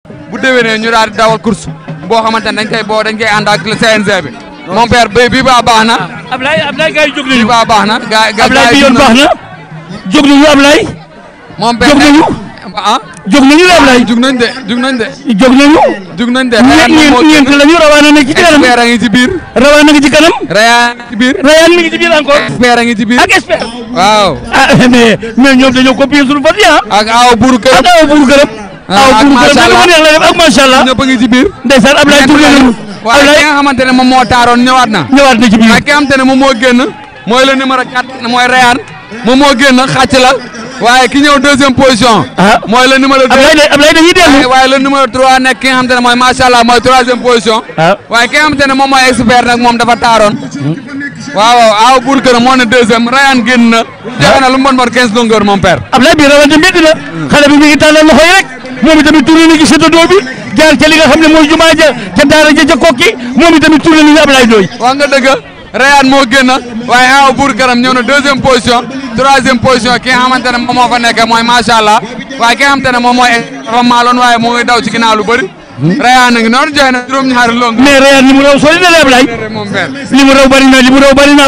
bu déwénee ñu daal di dawal course boo xamante ne dañ koy boo dañ koy ànd ak CNG bi mon père bi bii baa baax na Ablaye Ablaye gars yi jóg bii nañu baa baax na gaa gaa Ablaye bi yoon baax na jóg nañu Ablaye mon père jóg nañu ah jóg nañu la Ablaye jug nañ de jug nañ de jóg nañu jug nañ de ñeent ñeent ñeent lañu rawaana nekk ci kanam expert a ngi ci biir rawaana ngi ci kanam Rayaan ci biir Rayane mi ngi ci biir encore expert a ngi ci biir ak expert waaw ah mais mais ñoom dañoo copier suñu fas yi ah ak aw buuru kër ak aw buuru gërëm aw ak buuru gërëm macha da Allah. ko neex la def ak macha allah ñëpp a ngi ci biir ndeysaan Ablaye tourné nañu waaye ki Ablaye nga xamante ne moom moo taaroon ñëwaat na ñëwaat na ci biir waaye ki nga xamante ne moom moo génn mooy le numéro 4 mooy Rayane moom moo génn xàcc la waaye ki ñëw deuxième position ah mooy le numéro 2 Ablaye de Ablaye dañuy dellu waaye le numéro 3 nekk ki nga xamante ne mooy macha allah mooy troisième position ah waaye ki nga xamante ne moom mooy expert nag moom dafa taaroon waaw waaw aw buur kër moo ne deuxième Rayane génn na joxe na lu mu bon bon 15 longueur mon père Ablaye bi rawante métti na xale bi mi ngi tàllal loxo yi rek moom itamit tourné na ci séddoo bi jaar ca li nga xam ne mooy jumaa ja ca daara ja ca kokki moom itamit tourné nañu Ablaye Ndoye wax nga dëgg Rayane moo génn waaye aw buur këram ñëw na deuxième position troisième position ki nga xamante ne moom moo fa nekk mooy macha allah waaye ki nga xamante ne moom mooy dafa maaloon waaye moo ngi daw ci ginnaaw lu bëri Rayane a ngi noonu joxe na juróom-ñaari long mais Rayane li mu raw sori na la Ablaye moom père li mu raw bari na li mu raw bari na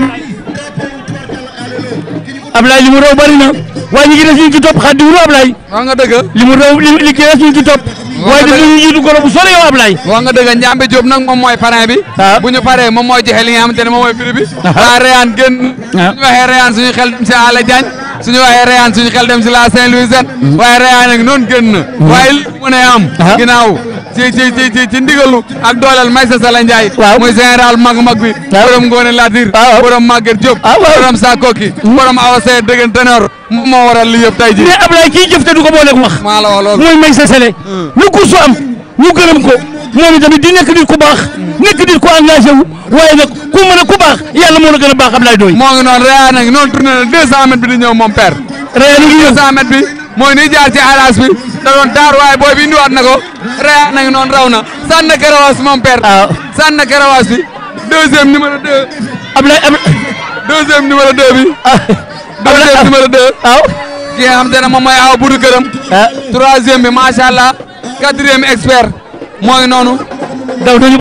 Ablaye li mu raw bari na waaye ñi ngi des ñu ci topp xaddi wuru Ablaye wax nga dëgg li mu raw li li ki des ñu ci topp waaye daf ñu jiitu goro bu sori yow Ablaye wax nga dëgg Njambe Diop nag moom mooy parrain bi Ah. bu ñu paree moom mooy joxe li nga xamante ne moom mooy prix bi waa Rayane génn Ah. suñu waxee Rayane suñu xel dem si Ala Diagne suñu waxee Rayane suñu xel dem si la Saint-Louisien waaye Rayane nag noonu génn na waaye li mu ne am Ah. ginnaaw ci ci ci ci ci ndigalu ak dooleel Maysa Sala Ndiaye Waaw. muy général mag mag bi Waaw. borom Ngone Latir Waaw. borom Maguette Diop Ah, waaw. borom Sakoki borom Awa Seye dëggan ténor moom moo waral li yëpp tey ji mais Ablaye kii jëf te du ko booleeg wax maa la wax loolu mooy may sa sele lu kursu am ñu gërëm ko moom itamit di nekk nit ku baax nekk nit ku engagé wu waaye nag ku mën a ku baax yàlla moo la gën a baax Ablaye Ndoye moo ngi noonu Rayane nag noonu tourné na 200 mètres bi di ñëw moom père Rayane ngi ñëw 200 mètres bi mooy ni jaar ci alas bi da doon taar waaye booy bi indiwaat na ko Rayane nag noonu raw na sànni na karawaas moom père waaw sànni na karawaas bi deuxième numéro 2 Ablaye Ablaye deuxième numéro 2 bi ah deuxième numéro 2 waaw ki nga xam te ne moom mooy aw budu këram ah troisième bi macha allah quatrième expert moo ngi noonu daw nañu